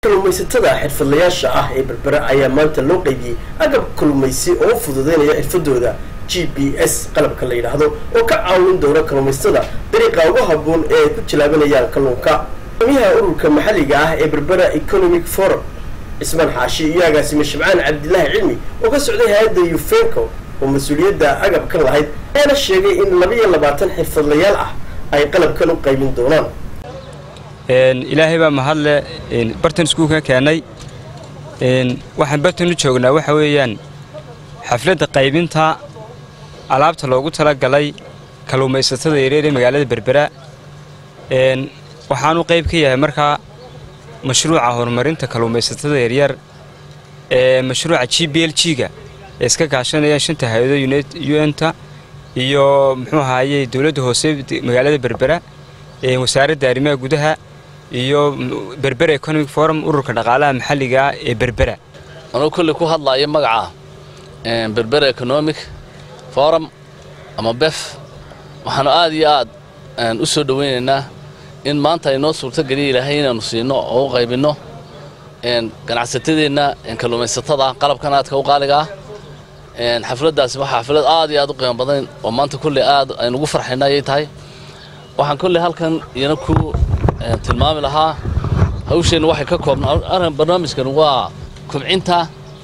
kalluumaysatada xirfadlayaasha ah ee berbera ayaa maanta loo qeybiyey agab kalluumaysi oo u fududeynaya xirfadooda g b s qalabka la yidhaahdo oo ka caawin doona kalluumaysatada dariiqa ugu habboon ee ay ku jilaabanayaan kalluunka gudoomiyaha ururka maxalliga ah ee berbera economic forum cismaan xaashi iyo agaasime shabcaan cabdilaahi cilmi oo ka socday hay-adda yufenco oo mas-uuliyadda agabkan lahayd ayaana sheegay in labaiyo labaatan xirfadlayaal ah ay qalabkan u qaybin doonaan ilaahay baa mahadle bartan iskuulka keenay waxaan bartan u joognaa waxa weeyaan xafladda qaybinta alaabta loogu talagalay kalluumaysatada yareer ee magaalada berbera waxaanu qayb ka yahay markaa mashruuca horumarinta kalluumaysatada yaryar ee mashruuca g b l g-ga ee iska kaashanayaan shanta hay-ado un-ta iyo muxuu ahaaye dowladda hoose magaalada berbera wasaaradda arrimaha gudaha iyo berbera economic forum ururka dhaqaalaha maxalliga ah ee berbera anuu kolley ku hadlaayo magaca berbera economic forum ama bef waxaanu aad iyo aad u soo dhowaynaynaa in maanta ay noo suurtogeliya ilaahay inaannu siino oo u qaybinno ganacsatadeenna kalluumaysatada qalabkan aadka u qaaliga ah xafladdaasi waxaa xaflad aad iyo aad u qiimo badan oo maanta kolley aad aynu ugu farxayna ayay tahay waxaan kolley halkan iyana ku tilmaami lahaa hawsheennu waxay ka koobnaa barnaamijkan waa kubcinta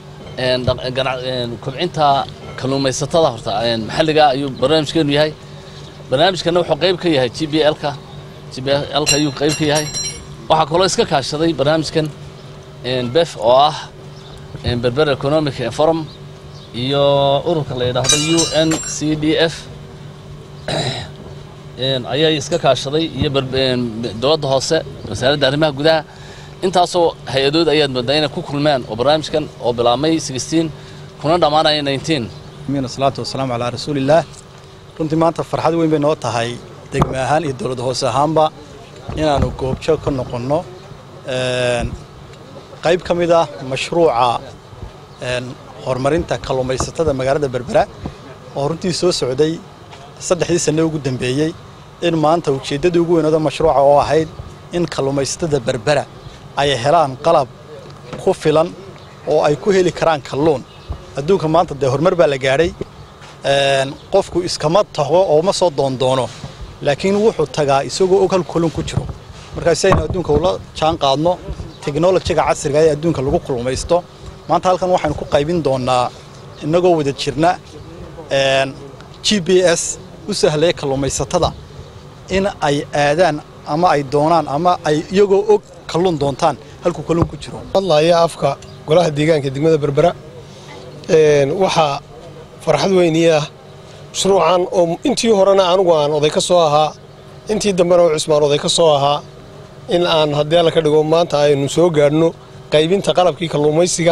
kubcinta kalluumaysatada horta maxalliga ayuu barnaamijkeenu yahay barnaamijkanna wuxuu qayb ka yahay g b lka g b lka ayuu qayb ka yahay waxaa kaloo iska kaashaday barnaamijkan bef oo ah berber economic forum iyo ururka la yidhaahdo u n c d f ayaa iska kaashaday iyo dowladda hoose wasaaradda arrimaha gudaha intaasoo hay-adood ayaad moodaa inay ku kulmeen oo barnaamijkan oo bilaabmay kuna dhammaanaya salaatu wasalaamu calaa rasuulillaah runtii maanta farxad weyn bay noo tahay degme ahaan iyo dowlad hoose ahaanba inaannu goobjoog ka noqonno qayb ka mid ah mashruuca horumarinta kalluumaysatada magaalada berbera oo runtii soo socday saddexdii sanne ugu dambeeyey in maanta ujeeddadii ugu weynooda mashruuca oo ahayd in kalluumaysatada berbera ay helaan qalab ku filan oo ay ku heli karaan kalluun adduunka maanta dee horumar baa la gaadhay qofku iskama tago oo ma soo doondoono laakiin wuxuu tagaa isagoo og hal kalluun ku jiro markaa si aynu adduunka ula jaan qaadno teknolojiga casriga ee adduunka lagu kulmaysto maanta halkan waxaynu ku qaybin doonnaa innagoo wada jirna g b s u sahlaya kalluumaysatada in ay aadaan ama ay doonaan ama ay iyagoo og kalluun doontaan halkuu kalluun ku jiro hadlaaya afka golaha deegaanka degmada berbera waxaa farxad weynii ah mashruucan oo intii horena anugu aan oday ka soo ahaa intii dambena oo cusmaan oday ka soo ahaa in aan haddii alla ka dhigo maanta aynu soo gaadhno qaybinta qalabkii kalluumaysiga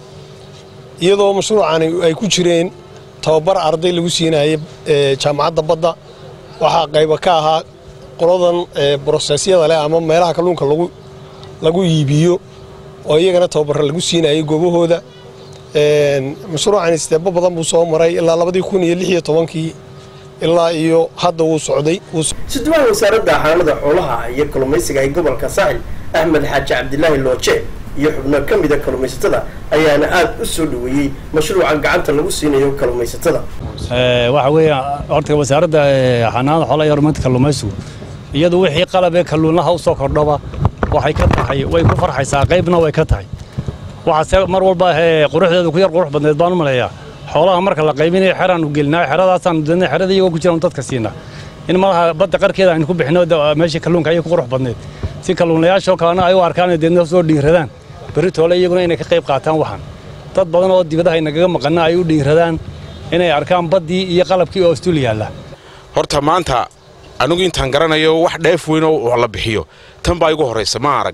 iyadoo mashruucani ay ku jireen tababar arday lagu siinayay jaamacadda badda waxaa qayba ka ahaa qoladan brosesyada leh ama meelaha kalluunka lagu iibiyo oo iyagana tababarra lagu siinayay goobahooda mashruucani steebo badan buu soo maray ilaa labadii kun iyo lix iyo tobankii ilaa iyo hadda wuu socday suduwaha wasaaradda xanaanada xoolaha iyo kalluumaysiga ee gobolka saaxil axmed xaaji cabdilaahi looje iyo xubno ka mida kalluumaysatada ayaana aad u soo dhoweeyey mashruuca gacanta lagu siinayo kalluumaysatada waxa weeye horta wasaaradda xanaanada xoolaha iyo horumarinta kalluumaysigu iyadu wixii qalab ee kalluunlaha u soo kordhaba waxay ka tahay way ku farxaysaa qaybna way ka tahay waxaase mar walba quruxdeedu ku yar qurux badneed baan u maleeyaa xoolaha marka la qaybinayo xeraanu gelinaa xeradaasaan dana xerada iyagoo ku jiraan dadka siinaa in malaha badda qarkeeda aynu ku bixino meeshii kalluunka ayay ku qurux badneed si kalluunlayaashoo kalena ay u arkaan deedna soo dhiiradaan berri toole iyaguna inay ka qayb qaataan waxaan dad badan oo dibadaha inagaga maqana ay u dhiiradaan inay arkaan baddii iyo qalabkii oo istul yaalla horta maanta anigu intaan garanayo wax dheef weyn oo la bixiyo tan baa igu horraysa ma arag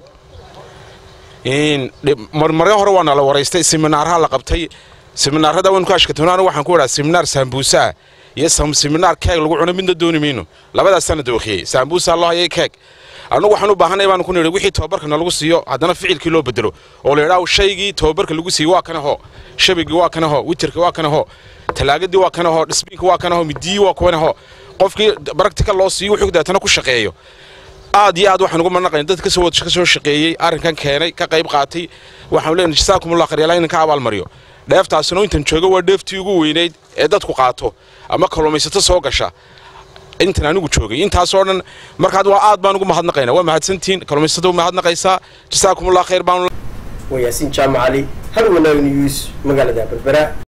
marmaryo hore waana la waraystay siminaarha la qabtay siminaarada waynu ku ashkatoonaan waxaan ku idhaa siminaar saambuusaa iyo siminaar keeg lagu cuno midna dooni mayno labadaasana dookhiyey saambuusaa loo hayay keeg annugu waxaan u baahanay baanu ku nidhi wixii tababarka nalagu siiyo haddana ficilkii loo bedelo oo la yidhaah shaygii tababarka lagu siiyey waa kana hoo shabigii waa kana hoo witirkii waa kana hoo talaagadii waa kana hoo dhisbiinka waa kana hoo midiyii waa kuwana hoo qofkii baractical loo siiyo wuxuu deetana ku shaqeeyo aad iyo aad waxaan ugu manaqayn dad kasoo wad ka soo shaqeeyey arrinkan keenay ka qayb qaatay waxaan leenahay jasaakumullah khayr ilaahay idinka abaalmariyo dheeftaasina intan jooga waa dheeftii ugu weynayd ee dadku qaato ama kalluumaysato soo gasha intan anigu joogay intaasoo dhan markaad waa aad baan ugu mahadnaqaynaa waa mahadsantihiin kalluumaysatada u mahadnaqaysaa jasaakumullah khayr baan waa yaasiin jaamac cali hal wanaag news magaalada berbera